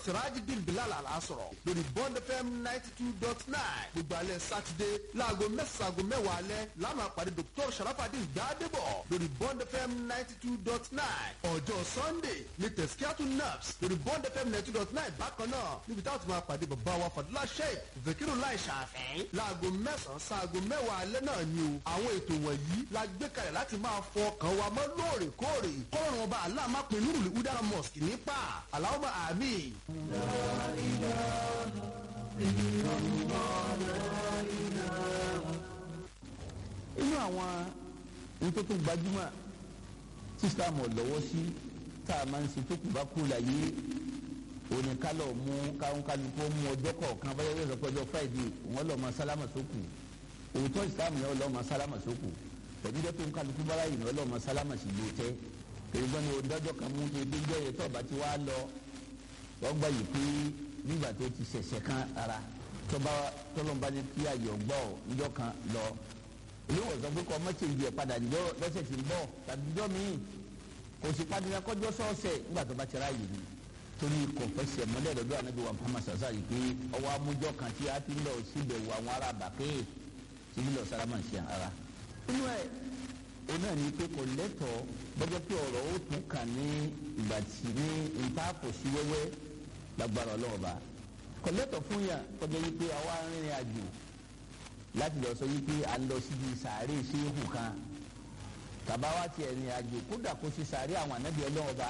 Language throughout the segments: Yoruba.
sirajidin bilal alasọ̀rọ̀ lórí bond fm ninety two dot nine gbogbo alẹ́ sátidé láago mẹ́sàn-án aago mẹ́wàá alẹ́ láàmà pàdé dr sharafadin gbadebo lórí bond fm ninety two dot nine ọjọ́ sunday ní tẹ̀síkíátù naps lórí bond fm ninety two dot nine bákan náà níbi táwọn ti máa pàdé bàbá wa fàdúrà sheik zakiru lai ṣàfẹ́ láago mẹ́sàn-án sáago mẹ́wàá alẹ́ náà ni o àwọn ètò wọ̀nyí la gbé kalẹ̀ láti máa fọ ọkàn wa mọ́ lóòrèkóòrè kọ́run ọba aláàmápin nurul udara mosque nípa aláwọ̀ àmì. inú àwọn nítorí gbajúmọ̀ tí islam lọ́wọ́ sí tá a máa ń ṣe tó kù bá kú láyé oníkálọ̀ mú káwọn kó mú ọjọ́ kọ̀ọ̀kan báyọ̀ yóò sọ pé ọjọ́ friday wọn lọ́ọ́ máa sálámà sókù òótọ́ islam yẹn lọ́ọ́ máa sálámà sókù pẹ̀lú jẹ́ pé nkálukú bára yìí lọ́ọ́ máa sálámà sí ló tẹ́ èyí gbọ́n ní odájọ́ kan mú tó ebi jẹ́ yẹn tó ọba ti wá lọ wọ́n gbà yìí pé nígbà tó ti ṣẹ̀ṣẹ̀ kan ara tọ́ba tọ́lọ́mba ní kí ayé ọgbọ́ níjọ́ kan lọ olówó sọ pé kọ́ mọ́tì ìdí ẹ̀ padà níjọ́ lọ́sẹ̀ tí ń bọ̀ tàbí níjọ́ míì kò sì padà kọjọ́ sọ́ọ̀sẹ̀ nígbà tó bá ti ráàyè ni torí kò fẹsẹ̀ mọ́lẹ̀ lọ́dọ̀ ànábi wa muhammad sasa yìí pé ọwọ́ amújọ́ kan tí a ti ń lọ síbẹ̀ wọ àwọn ará bàkẹ́ tí ń lọ sáramà sí ara. inú ẹ̀ o náà ní pé kò lẹ́tọ̀ọ́ bọ́jọ́ pé ọ̀rọ̀ ó tún kà ní ìgbà tí ní ntaàpọ̀ sí wẹ́wẹ́ lágbára ọlọ́ọ̀ba kò lẹ́tọ̀ọ́ fún yà kọjá yìí pé àwa rìnrìn àjò láti lọ sọ yìí pé à ń lọ síbi sàárè ṣéhù kan tàbá wa ti ẹ̀rìn àjò kódà kó sí sàárè àwọn ànábì ọlọ́ọ̀ba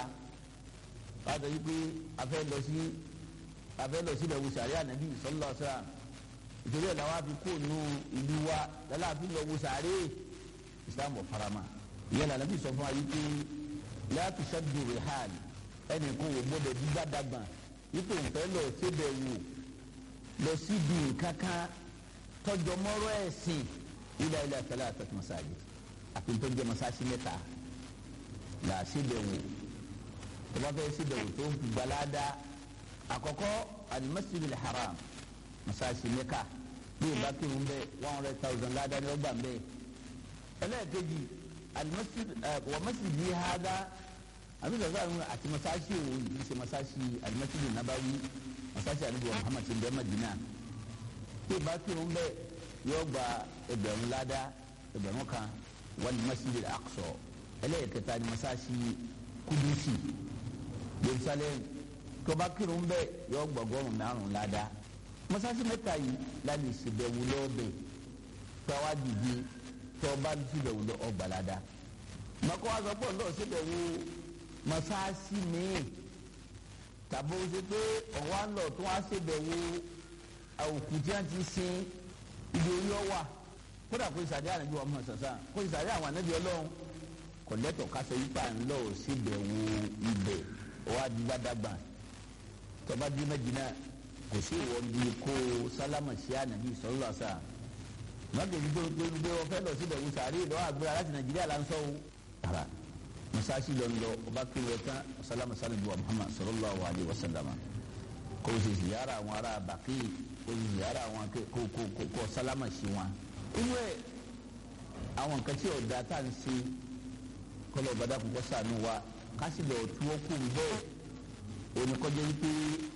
wàá sọ yìí pé a fẹ́ lọ sí a fẹ́ lọ sí ìlẹ̀ wùsàárè ànábì sọlọ sọ́ra ìtòrí ẹ̀ làwọn afi kó nu ìlú wa lọ́la àfi lọ wùsàárè islam ọ̀farama ìyẹn lànà bí sọ fún wa yìí pé láti ṣẹ́dù rihal ẹnì kó wò gbọ́dọ̀ dígbà dàgbà ipò nfẹ́ lọ síbẹ̀ wò lọ síbi kankan tọjọ mọ́rọ́ ẹ̀sìn ilẹ̀ ilẹ̀ àtàlẹ́ àtàtì masáàjì àti ntọ́jọ́ masáàjì mẹ́ta là síbẹ̀ wò tó bá fẹ́ síbẹ̀ wò tó ń fi gbalada àkọ́kọ́ alimasiru haram masáàjì mẹ́ka bí o bá kírun bẹ́ẹ̀ one hundred thousand ládàá ni ó gbà bẹ́ẹ̀ ẹlẹ́ẹ̀kejì alimasir wà masir yìí hada àbí sọ̀rọ̀ àwọn àti masáàsì òun yìí ṣe masáàsì alimasir nabawi masáàsì alibu wa muhammad ṣe ń bẹ madina tí ìbá kírun bẹ́ẹ̀ yóò gba ẹgbẹ̀rún ládá ẹgbẹ̀rún kan wal masir aqsa ẹlẹ́ẹ̀kẹta ni masáàsì kudusi jerusalem tó bá kírun bẹ́ẹ̀ yóò gba ọgọ́rùn márùn ládá masáàsì mẹ́ta yìí láti ṣèbẹ̀wò lọ́ọ̀bẹ̀ tọ́wá dìde tọba síbẹ̀ wò lọ ọgbàlada mọ̀kọ́ wa sọ pé ọ̀dọ́ síbẹ̀ wo mọ̀sáàsì míì tàbí o ṣe pé ọ̀wá ń lọ tó wá síbẹ̀ wo òkú tí wọ́n ti sin ibi orí ọwà kódà kó ìsàdé ànábi wa mọ̀ sàṣà kó ìsàdé àwọn ànábi ọlọ́run kò lẹ́tọ̀ ká sọ yípa ń lọ síbẹ̀ wo ibẹ̀ ọwá dìgbàdàgbà tọba bí mẹ́jìnà kò sí ìwọ́n bí kó sálámà sí ànábi sọ́lá sáà mọ̀tò gbogbo gbogbo ọ̀fẹ́ lọ síbẹ̀ wò sàárè lọ́wọ́ àgbéra láti nàìjíríà là ń sọ o. ara masasi lọ lọ ọba kiri ẹ tán salama salamu wa muhammad sallallahu alayhi wa sallam kò sì ziyara àwọn ará bàkì kò sì ziyara àwọn kò kò kò kò salama sí wọn. inú ẹ àwọn nǹkan tí ọ̀dà tá à ń ṣe kọlọ̀ ọ̀bàdà kò kọ́ sànù wa kásì lọ tí wọ́n kú bẹ́ẹ̀ oníkọ́jọ́ wípé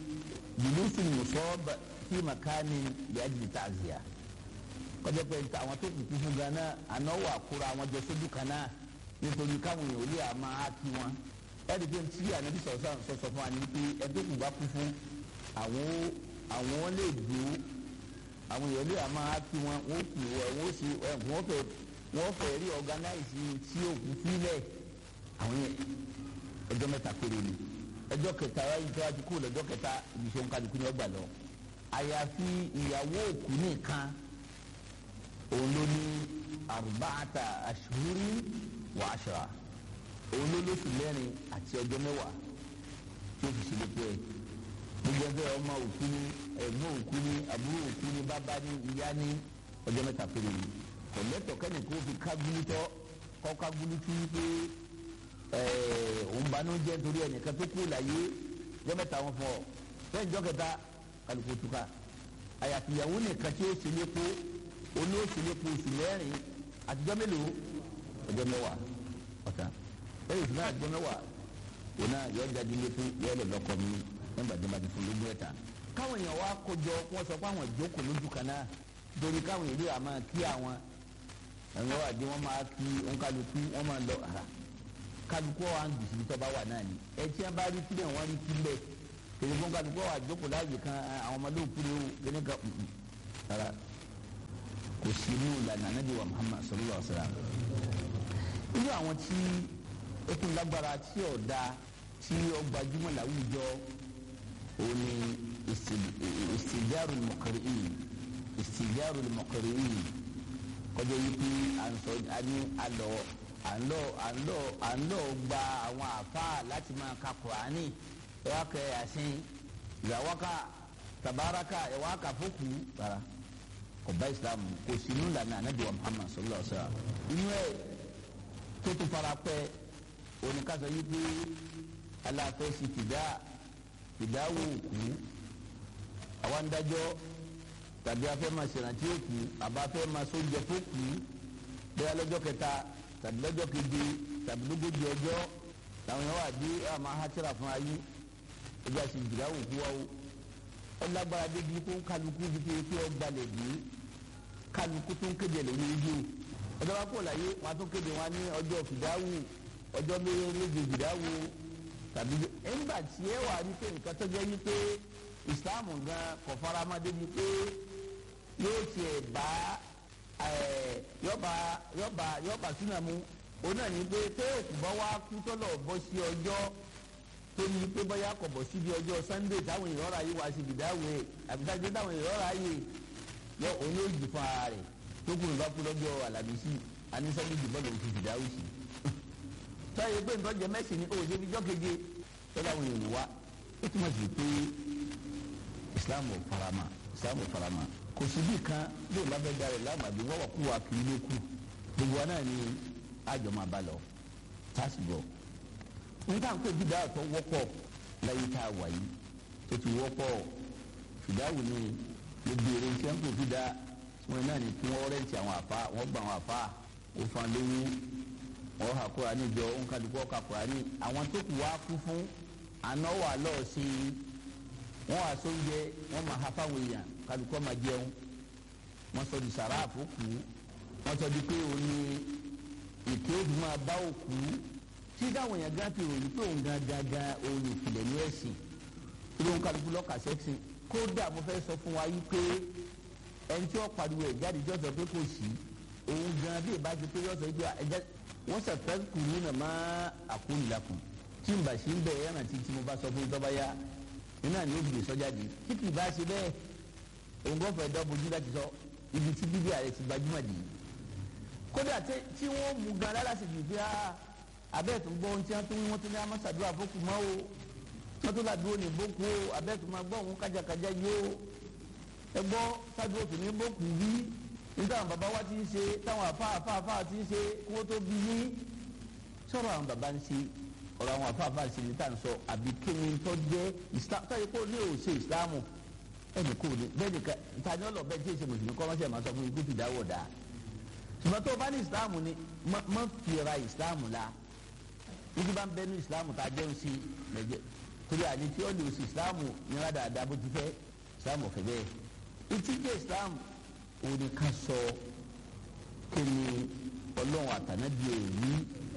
jùlùsù nùsọ́ fi màkánì yàtì tàzíà kọjá pé àwọn tó kù fún gánà àná wà kóra àwọn jọ sójú kan náà nítorí káwọn èèyàn olè àmà á kí wọn ẹni pé tí ànábi sọ̀sọ̀ sọ̀sọ̀ fún wa ni pé ẹni tó kù bá kú fún àwọn àwọn lè dùn àwọn èèyàn olè àmà á kí wọn wọn kù wọn sì wọn fẹ́ wọn fẹ́ rí ọ̀gánáìsì tí ó kù sílẹ̀ àwọn yẹn ẹjọ́ mẹ́ta péré ni ẹjọ́ kẹta ẹjọ́ tó wá ti kú lọ́jọ́ kẹta ìbísọ̀ nkàdùkú ni ọgbà lọ àyàfi ìyàwó òkú nìkan òun ló ní arbaata ashuri wa ashra òun ló lóṣù mẹ́rin àti ọjọ́ mẹ́wàá tí ó fi ṣe lè pé gbogbo ẹgbẹ́ ọmọ òkú ni ẹ̀gbọ́n òkú ni àbúrò òkú ni bàbá ni ìyá ni ọjọ́ mẹ́ta péré ni kò lẹ́tọ̀ kẹ́ni kó fi kágúlítọ́ kọ́ kágúlítú pé òun banú jẹ́ nítorí ẹnìkan tó kú láyé ọjọ́ mẹ́ta wọn fọ fẹ́ẹ́ jọ́ kẹta kálukú túká àyàfi ìyàwó nìkan tí ó ṣe lé kó olóòtú ní kó oṣù mẹ́rin àtijọ́ mélòó ọjọ́ mẹ́wàá ọ̀tá lẹ́yìn oṣù mẹ́rin àtijọ́ mẹ́wàá òun náà yọ jáde lé fún yọ lọ lọ́kọ mi nígbà tí wọ́n bá ti fún lógún ẹ̀ta káwọn èèyàn wá kójọ wọ́n sọ pé àwọn ìjókòó lójú kan náà torí káwọn èèyàn yóò máa kí àwọn ẹ̀rọ àdé wọ́n máa kí òǹkàlùkù wọ́n máa lọ àrà kálukú wa ń gbèsè tó bá wà náà ni ẹ tí wọ́n bá rí kílẹ̀ wọ́n rí kílẹ̀ tèmi fún kálukú wa jókòó láàyè kan àwọn ọmọdé òkúrẹ́ o kíní kan rárá kò sí inú ìlànà anábì wa Muhammad sallallahu alaihi wasallam inú àwọn tí ó tún lágbára tí ò da tí ó gbajúmọ̀ láwùjọ òun ni ìsìjáàrú mọ̀kàrìí ìsìjáàrú mọ̀kàrìí kọjá yìí pé à ń sọ àní àlọ́ àlọ́ àlọ́ àlọ́ gba àwọn àfáà láti máa ka Kùránì ẹ̀wá kẹ àsìn ìyàwọ́ká tabaraka ẹ̀wá kà fókù rárá kò bá Islam kò sí inú ìlànà ànábì wa Muhammad sallallahu alaihi wasallam inú ẹ̀ tó tún fara pẹ́ oníkàsọ yìí pé aláfẹ́ sí fìdá fìdáwò òkú àwọn adájọ́ tàbí afẹ́ máa ṣèrántí òkú àbá afẹ́ máa sóúnjẹ fókù bẹ́ẹ̀ lọ́jọ́ kẹta tàbí lọ́jọ́ keje tàbí lógójì ọjọ́ làwọn yẹn wà dé àmọ́ hátìrà fún ayé ẹjọ́ àti fìdáwò òkú wa o ọlágbára débi kó kálukú bí pé pé ọgbàlẹ̀ dé kálukú tó ń kéde lórí ojú ọjọ́ bá kó láyé wọn tó kéde wọn ní ọjọ́ fìdáwò ọjọ́ méje fìdáwò tàbí ẹgbà tí ẹ wà ní pé nǹkan tó jẹ́ yí pé ìsìláàmù gan kò faramọ́ débi pé yóò tiẹ̀ bá yọba yọba yọba súnà mu òun náà ní pé pé òkú bá wá kú tọ́lọ̀ bọ́ sí ọjọ́ tó ní pé bóyá kò bọ̀ síbi ọjọ́ sunday táwọn èèyàn ọ̀rọ̀ ayé wá sí ìdáwó àbíkájẹ́ táwọn èèyàn ọ̀rọ̀ ayé yọ òun yóò jì fún ara rẹ̀ tó kù nípa kú lọ́jọ́ alábísí anísọ́lé jùbọ́ lòun ti fìdáwó sí sọ́yìn pé nǹkan jẹ mẹ́sìn ní òye fi jọ́ keje tọ́lá àwọn èèyàn wá ó túmọ̀ sí pé islam ò farama islam ò farama kò sí bí kan bí òun bá fẹ́ darẹ̀ lámàbí wọ́n wà kú wa kì í ló kù gbogbo wa náà ni àjọ máa bá lọ táàsì gbọ́ nígbà pé bídà tó wọ́pọ̀ láyé tá a wà yìí tó ti wọ́pọ̀ fìdáwò ni ló béèrè tí wọ́n kò fìdá wọn náà ni kí wọ́n rẹ́ǹtì àwọn àfa wọ́n gba àwọn àfa òfin lówó wọ́n ha Kùránì jọ nkàdúgbò ka Kùránì àwọn tó kù wá kú fún àná wà lọ́ọ̀ sí i wọ́n wà sóúnjẹ wọ́n máa ha fáwọn èèyàn kàdúgbò máa jẹun wọ́n sọ di sàrà àfọkù wọ́n sọ di pé òun ni ètò òbí máa bá òkú tí táwọn èèyàn gán fi ròyìn pé òun gan gangan òun ìpìlẹ̀ ní ẹ̀sìn ilé òun kàdúgbò lọ́ọ̀kà sẹ́ksìn kódà mo fẹ́ sọ fún wa yí pé ẹni tí wọ́n pariwo ẹ̀ jáde jọ́sọ̀ pé kò sí òun gan bí ìbá ti pé yọ́sọ̀ ìgbà ẹ̀jẹ̀ wọ́n sẹ̀fẹ́ kùnú nà má àkúnilakùn tí n bà sí ń bẹ̀ ẹ̀ rántí tí mo bá sọ fún tọ́ba yá iná ni ó bìí sọ́jà di tí kì í bá ṣe bẹ́ẹ̀ òun kò fẹ́ dọ́bojú láti sọ ibi tí bíbí ààrẹ ti gbajúmọ̀ dì í kódà tí wọ́n mú gan lára sì jù bí abẹ́ẹ̀tún gbọ́ ohun tí wọ́n tún wọ́n tún ní amásàdúrà fókù mọ́ o wọ́n tún ládùúgbò ní bókù o abẹ́ẹ̀tún máa gbọ́ òun kájàkájà yó ẹ gbọ́ sádùúgbò tún ní bókù bí nígbà àwọn bàbá wa ti ń ṣe táwọn àfa àfa àfa ti ń ṣe kí wọ́n tó bí yín sọ̀rọ̀ àwọn bàbá ń ṣe ọ̀rọ̀ àwọn àfa àfa ṣe ní tá à ń sọ àbí kíni tó jẹ́ islam tó yẹ kó ní ò ṣe ìsìlámù ẹnì kò ní bẹ́ẹ̀ ni ta ni ọlọ́ bẹ́ẹ̀ tí èsì mùsùlùmí kọ́ máṣe máa sọ fún ikú fìdáwọ̀ dá ṣùgbọ́n tó o bá ní ìsìlámù ni má fi ra ìsìlámù la níbi bá ń bẹ ní ìsìlámù tá a jẹun sí lẹ́jẹ̀ torí àní tí ó lè ṣe ìsìlámù ní rádàdà bó ti fẹ́ ìsìlámù ọ̀fẹ́ bẹ́ẹ̀ ìtìjẹ́ ìsìlámù òní ká sọ kíni ọlọ́run àtànábì èyí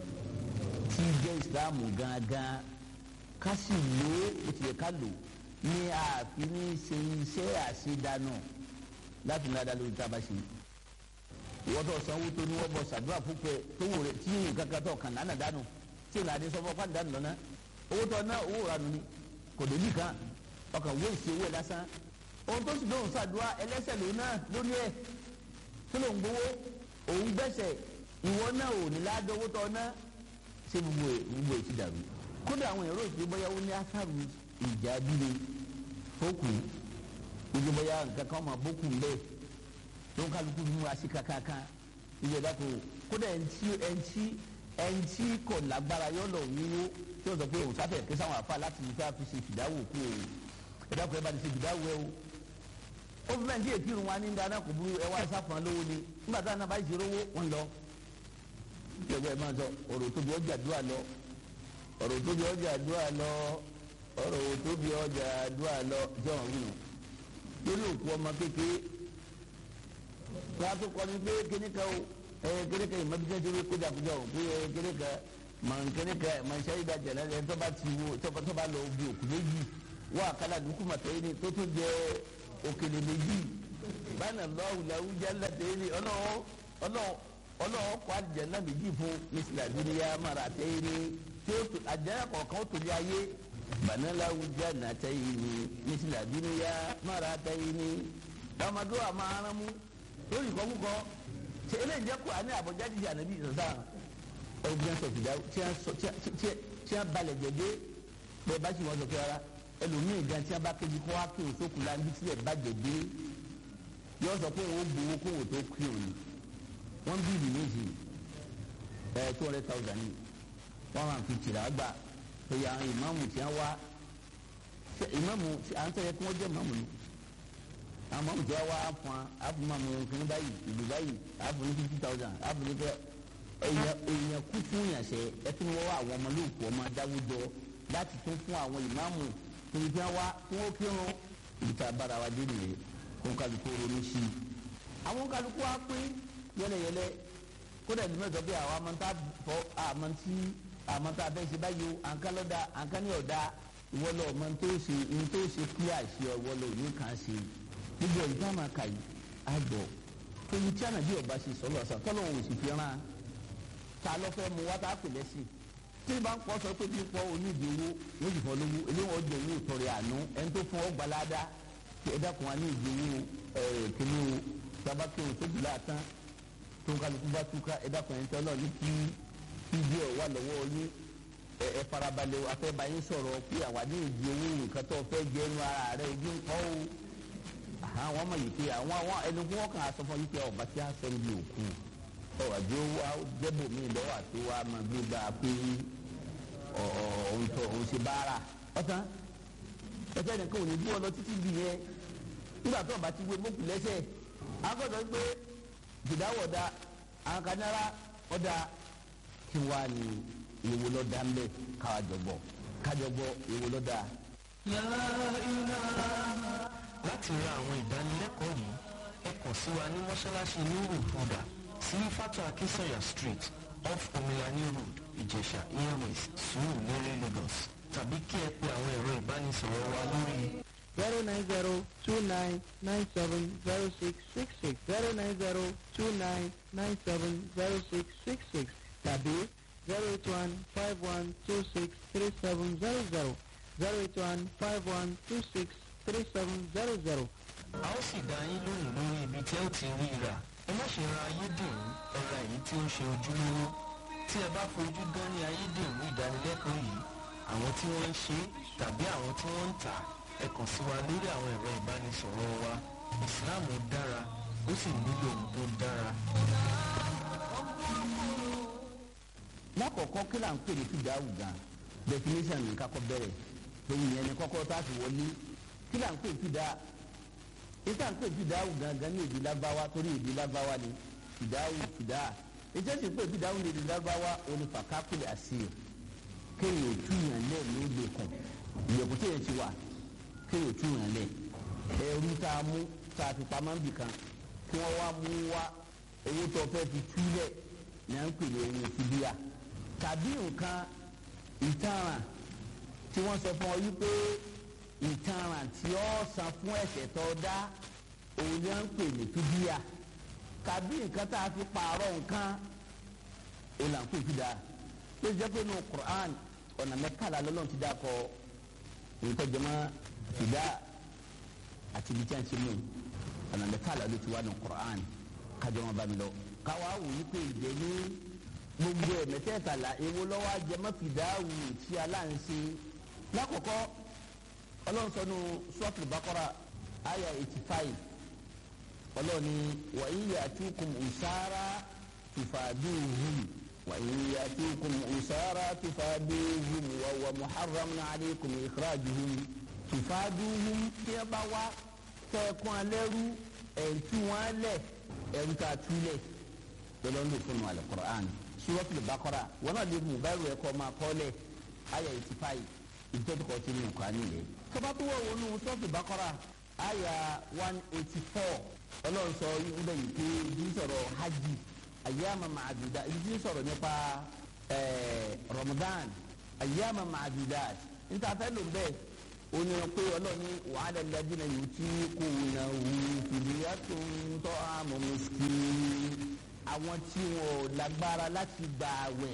tí jẹ́ ìsìláàmù gangan ká sì lò ó bó tilẹ̀ ká lò ní ààfin ní ṣe iṣẹ́ àṣedànù láti ní adá lórí tábà ṣe. ìwọ́n tó sanwó tó ní wọ́n bọ̀ ṣàdúrà fúnpẹ́ tó wò rẹ̀ tí yìnyín kankan tó kàn lánàá dànù tí ìlànà adé sọ́fọ́ pàdé dànù lọ́nà owó tó ná owó rà nù ni kò dé nìkan ọkàn wọ́n ìṣe owó ẹ̀ lásán ohun tó sì lóun ṣàdúrà ẹlẹ́sẹ̀ lòun náà lórí ẹ̀ tó lòun gbowó òun gbẹ̀sẹ̀ ìwọ náà ò ní ládọ́wọ́ tọ́ ná ṣé gbogbo ẹ̀ gbogbo ẹ̀ ti dàrú. kódà àwọn èrò ìpè bóyá ó ní ásáàrù ìjà líle fókù gbogbo bóyá nǹkan kan máa bókù ńlẹ̀ tó ń kálukú mú así kankan ìyẹ dàpọ̀ kódà ẹ̀ǹtí ẹ̀ǹtí ẹ̀ǹtí kò lágbára yọ̀ lọ wúwo tí ó sọ pé òun sáfẹ̀ kí sáwọn àfa láti fi fi ṣe fìdáwò kú o ẹ̀dàpọ̀ ẹ̀ bá ti ṣe fìdáwò ẹ̀ o ó fi bẹ́ẹ̀ ní èkì irun wa ní dáná kò burú ẹ wá sáfàn lówó ni nígbà táwọn náà bá ṣe rówó wọn lọ. ìjọba ẹ máa sọ ọ̀rọ̀ tóbi ọjà dúà lọ ọ̀rọ̀ tóbi ọjà dúà lọ ọ̀rọ̀ òtóbi ọjà dúà lọ jọ̀wọ́n wíwọ̀n lórí òkú ọmọ kékeré wọn a tó kọ́ ni pé kíní kan o ẹ kíní kan ìmọ̀ bíjẹ́ tó rí kójàkójà o pé ẹ kíní kan mọ̀ kíní kan mọ̀ iṣẹ́ yìí dájà lẹ́nu ẹ̀ tó bá ti wo tó bá lọ bí òkú méjì wọ́n àkàlà dúkú màtọ́ yìí ni tó tún jẹ òkèlè méjì báyìí lọ́wọ́ làwọn jẹ́ lẹ́tẹ̀ẹ́ ni ọlọ́wọ́ ọlọ́wọ́ kọ́ àjẹ́ náà méjì fún mísìlá dúníyà mara àtẹ́yìn ni tí ó àjẹ́ kọ̀ọ̀kan ó tòlí ayé banalawu jannatayni misila duniya maratayni amadu amaaramu lórí kọ́kúkọ́ ṣe eléyìí jẹ́ kó àní àbọ̀jáde di ànábì sọ̀sán ọ̀gbìn sọ̀fìdá tí a balẹ̀ jẹ̀dẹ́ bẹ́ẹ̀ bá sì wọ́n sọ pé ara ẹlòmíì gan tí a bá kébi kó wá kí o sókun la níbi sílẹ̀ bá jẹ̀dẹ́ yọ sọ pé òun gbowó kó wò tó kí o ní wọ́n bí ìlú méjì ẹ̀ two hundred thousand ní one hundred and fifty rà gbà oye àwọn ìmáàmù tí wọn wá ìmáàmù à ń tẹ̀lé kí wọ́n jẹ́ ìmáàmù ni àwọn ìmáàmù tí wọ́n wá fún wa àfún ìmáàmù kìnnì báyìí ìlú báyìí àfún ní fifty thousand àfún ní kẹ́ èèyàn kú fún yàn sẹ́ ẹ tún wọ́n wá àwọn ọmọ lóòkù ọmọ dáwùjọ láti tún fún àwọn ìmáàmù kìnnì tí wọ́n wá tí wọ́n kírun ìta bára wa dé nìyẹn kó kálukú ronú sí i àwọn kálukú wa pín yẹlẹyẹlẹ kódà ìlú mẹ́tọ́ bí àwọn amọ̀ntà fọ àmọ̀ntì àmọ́ tá a fẹ́ ṣe báyìí o àǹkan lọ́dà àǹkan ní ọ̀dà ìwọlọ̀ ọmọ tó ṣe ní tó ṣe clear ṣe ọwọ́lọ̀ òní kan ṣe gbogbo ìgbà máa kà yìí àgbọ̀ tóbi tí ànàbí ọba ṣe sọ́lọ́ ọ̀sán tọ́lọ́ òun sì fi rán ta ló fẹ́ mu wá tá a pè lẹ́sìn tí ìbá ń pọ̀ sọ pé bí pọ̀ onídìí owó méjì fọ́ lówó eléwọ̀n ọjọ́ owó ìtọ́rẹ àánú ẹni tó fún ọ gbalada ẹ dákun wa ní ìdí owó kíní o tabakẹ́ o tóbi láàtán tó ń kálukú bá túká ẹ dákun ẹni tọ́lọ́ ní kí ibi ọ̀ wà lọ́wọ́ yín ẹ ẹ farabalẹ̀ afẹ́bá yín sọ̀rọ̀ pé àwa ní ìdí owó nǹkan tó fẹ́ jẹ́ inú ara rẹ̀ ojú ń kọ́ o àwọn ọmọ yìí pé àwọn àwọn ẹni wọn kàn á sọ fún yín pé ọba tí a sọ níbi òkú ọwọ́ àbí ó wá jẹ́bù mí lọ́wọ́ àti wá máa gbé gbà pé òun tó òun ṣe báárà ọ̀tán ẹ̀fẹ́ nìkan ò ní bí wọn lọ títí di yẹn nígbà tó ọba ti wé mọ́kù lẹ́sẹ̀ agbọ́dọ̀ gbé jìdáwọ̀dà àwọn kanára ọ̀dà kí wàá ní ìwo lọ dá mbẹ káwájọ gbọ kájọ gbọ ìwo lọ dá. láti ra àwọn ìdánilẹ́kọ̀ọ́ yìí ẹ kàn sí wa ní mọ́ṣáláṣí nuru huda sí fatu akinsanya street off omilani road ìjẹ̀ṣà airways sùúrù lérè lagos tàbí kí ẹ pe àwọn ẹ̀rọ ìbánisọ̀rọ̀ wa lórí. zero nine zero two nine nine seven zero six six six zero nine zero two nine nine seven zero six six six tàbí zero eight one five one two six three seven zero zero zero eight one five one two six three seven zero zero. a ó sì dá yín lóhùn lórí ibi tí ẹ ó ti rí i rà ẹ má ṣe ra ayédèrú ẹ ra èyí tí ó ń ṣe ojúlówó tí ẹ bá fojú gan ní ayédèrú ìdánilẹ́kọ̀ọ́ yìí àwọn tí wọ́n ń ṣe tàbí àwọn tí wọ́n ń tà ẹ kàn sí wa lórí àwọn ẹ̀rọ ìbánisọ̀rọ̀ wa ìsìláàmù dára ó sì nílò ohun tó dára. lákọ̀ọ́kọ́ kí là ń pè ní fìdáwù gan definition ní kakọ bẹ̀rẹ̀ lórí yẹn ní kọ́kọ́ tá a fi wọlé kí là ń pè fìdá ìta ń pè fìdáwù gangan ní èdè lágbáwá torí èdè lágbáwá ni fìdáwù fìdá ìjẹ́ sì pé fìdáwù ní èdè lágbáwá onífàkápìlì àṣìyẹ kéèyàn túyàn lẹ̀ ní ìgbèkùn ìgbèkùn tí yẹn ti wà kéèyàn túyàn lẹ̀ ẹrú tá a mú tá a fi pamọ́ bì kan kí wọ́n wá mú wá owó tó fẹ́ fi túlẹ̀ ní à ń pè ní owó fìdíà tàbí nǹkan ìtanràn tí wọ́n sọ fún ọ yí pé ìtanràn tí ó san fún ẹ̀ṣẹ̀ tó dá òun ni wọ́n ń pè ní fídíà tàbí nǹkan tá a fi pààrọ̀ nǹkan òun là ń pè fídíà tó jẹ́ pé nínú Qur'an ọ̀nà mẹ́kàlá lọ́lọ́run ti dá kọ nǹkan jẹmọ́ fídíà àti ibi tí wọ́n ti mú ọ̀nà mẹ́kàlá ló ti wá nínú Qur'an kájọ wọn bá mi lọ káwa wò yí pé ìdè ní gbogbo ẹ̀ mẹ́tẹ́ẹ̀tàlá èwo lọ́wọ́ ajẹmọ́fìdáwù tí aláǹṣe lákòókò ọlọ́nsọ́nù sọ́ọ̀tù bákọ́rà àyà eighty five ọlọ́ọ̀ni wàyí yàtúkùm ùsára tùfàdúhùm wàyí yàtúkùm ùsára tùfàdúhùm wàwà muharram alaykum ìkírajùhùm tùfàdúhùm tí ẹ bá wá tẹ̀kún alẹ́rú ẹ̀ǹtí wọn lẹ̀ ẹ̀ǹtà túlẹ̀ lọ́lọ́ọ̀nù fún wa alukur'an suratul bakara wọn náà lè mú báyìí ẹ̀kọ́ máa kọ́ lẹ̀ ayà eighty five ìtọ́júkọ tí ní nǹkan nílẹ̀. tọ́ba tó wọ̀ wọnú sọ́ọ̀tù bákọ́rà àyà one eighty four ọlọ́run sọ ibẹ̀ yìí pé ibi ń sọ̀rọ̀ hajj ayyama ma'adudat ibi ń sọ̀rọ̀ nípa Ramadan ayyama ma'adudat níta fẹ́ lò bẹ́ẹ̀ ó ní pé ọlọ́run wàhálà lẹ́dínà yìí tí kò nà wù fìdíyà tó ń tọ́ àmọ́ miskin àwọn tí wọn ò lágbára láti gbà àwẹ̀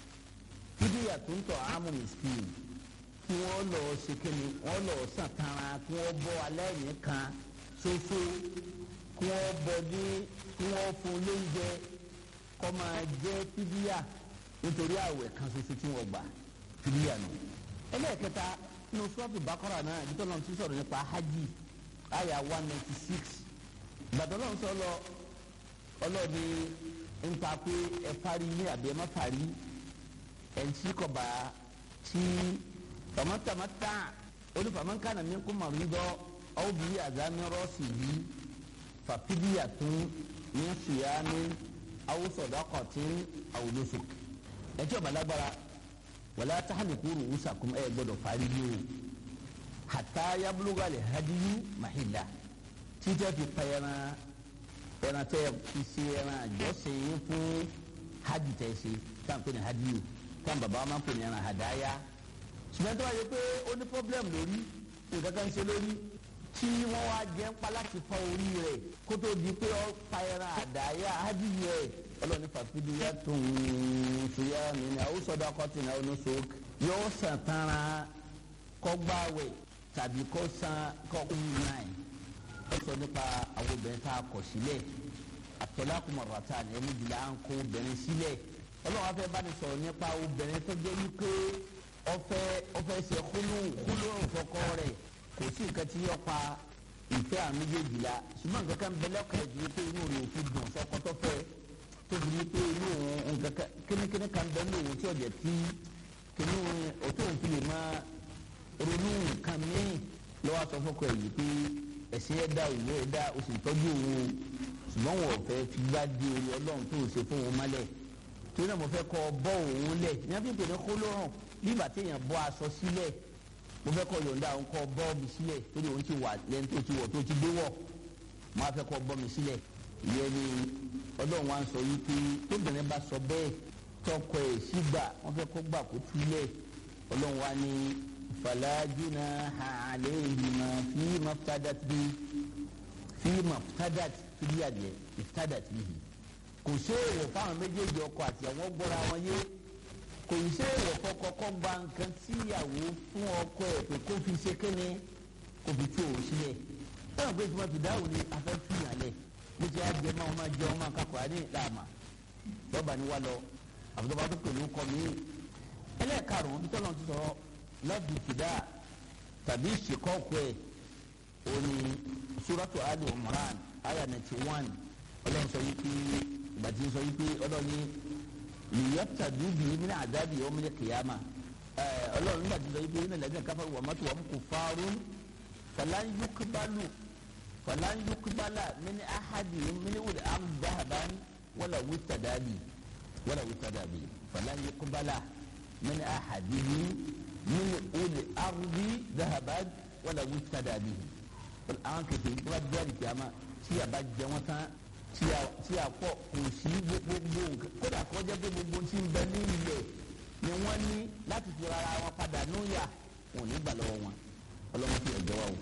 fìdíyà tó ń tọ́ àmọ́ miskin kí wọ́n lọ ṣe kíni wọ́n lọ sàn tara kí wọ́n bọ́ alẹ́ nìkan ṣoṣo kí wọ́n bọ́ ní kí wọ́n fún lóúnjẹ kọ́ máa jẹ́ fìdíyà nítorí àwẹ̀ kan ṣoṣo tí wọ́n gbà fìdíyà nù. ẹlẹ́ẹ̀kẹta nínú sọ́ọ̀tù bákọ́rà náà ibi tó lọ́n ti sọ̀rọ̀ nípa hajj àyà one ninety six gbàdọ́ lọ́n sọ lọ ọlọ́ọ̀ni nípa pé ẹ parí ní àbí ẹ má parí ẹ̀ ń tí kọ̀ bá tí tọmọtọmọta olùfàmọ́nkànnà mi kú màrídọ́ aw bi azami rọ́ọ̀sìyí fàpídíyàtún ní sùyàmí aw sọ̀dọ́kọ̀tún aw nusuk ẹtí ọba lágbára wàlá tahaliku ruusakum ẹ gbọ́dọ̀ parí ní o hàtà yabuluga lè hadiyu mahila títẹ fi pẹyẹrẹ ẹran tẹ fi ṣe ẹran àjọṣe fún hajj tẹ ṣe táwọn pè ní hadiyu táwọn bàbá máa ń pè ní ẹran hadaya ṣùgbọ́n tó bá yẹ pé ó ní problem lórí nǹkan kan ṣe lórí tí wọ́n wá jẹ́ ń pa láti fọ orí rẹ̀ kó tó di pé ó pa ẹran àdáyà ádìyẹ rẹ̀ ọlọ́ọ̀ni fàfidí yá tó ń ṣùyà mí ní àwọn sọ́dọ̀ akọ́tì náà ní so yóò sàn tánra kọ́ gbáwẹ̀ tàbí kó san kọ́ náà ó sọ nípa àwọn obìnrin tá a kọ̀ sílẹ̀ àtọ́lákùmọ̀rọ̀ta ni ẹni jìlá ń kó obìnrin sílẹ̀ ọlọ́wọ́n afẹ́ bá ní sọ̀rọ̀ nípa obìnrin tó jẹ́ wípé ọfẹ ọfẹ ṣe kúlù kúlù ọfọkọ rẹ kò sí nǹkan tí yọ pa ìfẹ́ àmì méjèèjì la ṣùgbọ́n nǹkan kan bẹlẹ ọkọ ẹjì pé inú rẹ ò fi dùn sọkọtọ fẹ tóbi ní pé inú nǹkan kan kínníkínní kan bẹ ní òun tí ọjà tí kínní òtún òun fi lè máa ronú nǹkan míì lọ́wọ́ aṣọ fọkọ ẹ̀yìn pé ẹ̀sìn ẹ̀ dá òun ẹ̀ dá o sì tọ́jú òun ṣùgbọ́n wọn ò fẹ́ fi gbá di orí ọlọ́run tó ṣe fún òun mọ́lẹ̀ torí náà mo fẹ́ kọ́ bọ́ òun lẹ̀ ní wọ́n fi pè ní kólóràn nígbà téèyàn bọ́ aṣọ sílẹ̀ mo fẹ́ kọ́ yọ̀ǹda òun kọ́ bọ́ mi sílẹ̀ torí òun ti wà lẹ́nu tó ti wọ̀ tó ti dé wọ̀ mo á fẹ́ kọ́ bọ́ mi sílẹ̀ ìyẹn ni ọlọ́run wa ń sọ yìí pé tóbìnrin bá sọ bẹ́ẹ̀ tọkọ ẹ̀ sígbà wọ́n fẹ́ kó gbà kó túlẹ̀ ọlọ́run wa ní falajuna alayhima fi maftadat bi fi maftadat fi adìẹ iftadat bihi kò sí èèwọ̀ fáwọn méjèèjì ọkọ àti àwọn gbọ́ra wọn yé kò í ṣe èèwọ̀ kọ́kọ́ gba nǹkan tí ìyàwó fún ọkọ ẹ̀ pé kó fi ṣe kéne kó fi tú òun sílẹ̀ táwọn pé tí wọ́n fi dáhùn ní afẹ́ tú ìyàlẹ̀ bó ti á jẹ máa máa jẹ ọmọ akakọ̀ á ní ìlànà lọ́ba ni wá lọ àbúrò bá tó pẹ̀lú kọ́ mi. ẹlẹ́ẹ̀karùn-ún bí tọ́lọ́ ti sọ lọ́ọ̀dù fìdá tàbí ìṣèkọ́kọ ẹ̀ òní suratu ali umran aya ninety one ọlọ́run sọ yìí pé ìgbà tí ń sọ yìí pé ọlọ́run ní liyabtadu bihi min adabi yawmil qiyamah ọlọ́run nígbà tí ń sọ yìí pé iná lẹ́gbẹ̀ẹ́ káfá wà mọ́tò wà kó fárún falan yuqbalu falan yuqbala min ahadihim min wuli am dahaban wala witadabi wala witadabi falan yuqbala min ahadihim min wuli ardi dahaban wala witadabi àwọn kẹfẹ yìí tó bá jáde kìáma tí a bá jẹ wọn tán tí a kọ kò sí gbogbo nǹkan kódà kó jẹ́ pé gbogbo tí ń bẹ ní ilẹ̀ ni wọ́n ní láti fi rárá wọn padà núyà wọn ò ní gbà lọ́wọ́ wọn ọlọ́run fi ẹ̀jẹ̀ wá o.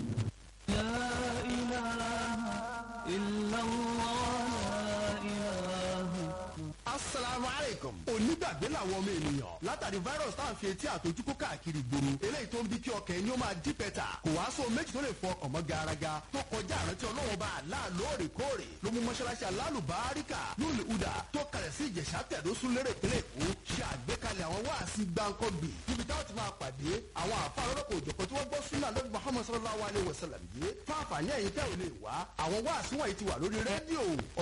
لا إله إلا الله لا إله asalaamu aleykum. onígbàgbé làwọn ọmọ ènìyàn látàrí virus tá à ń fi etí àtọjúkó káàkiri gbòòrò eléyìí tó ń bí kí ọkàn ẹni ó máa dí pẹ́tà kò wá sóhun méjì tó lè fọ ọkàn mọ́ garaga tó kọjá àrántí ọlọ́wọ́ bá àlá lóòrèkóòrè ló mú mọ́ṣáláṣí alálùbáríkà lóòlù udà tó kalẹ̀ sí ìjẹ̀ṣà tẹ̀dó súnlérè ìpínlẹ̀ èkó ṣe àgbékalẹ̀ àwọn wáàsí gbáǹkọ́gbì níbi táwọn ti máa pàdé àwọn àfa ọlọ́pàá òjọ̀kan tí wọ́n gbọ́ súnà lọ́dún muhammad sallallahu alayhi wa sallam yìí fáfà ní ẹ̀yìn tẹ́ ò lè wá àwọn wáàsí wọ̀nyí ti wà lórí rédíò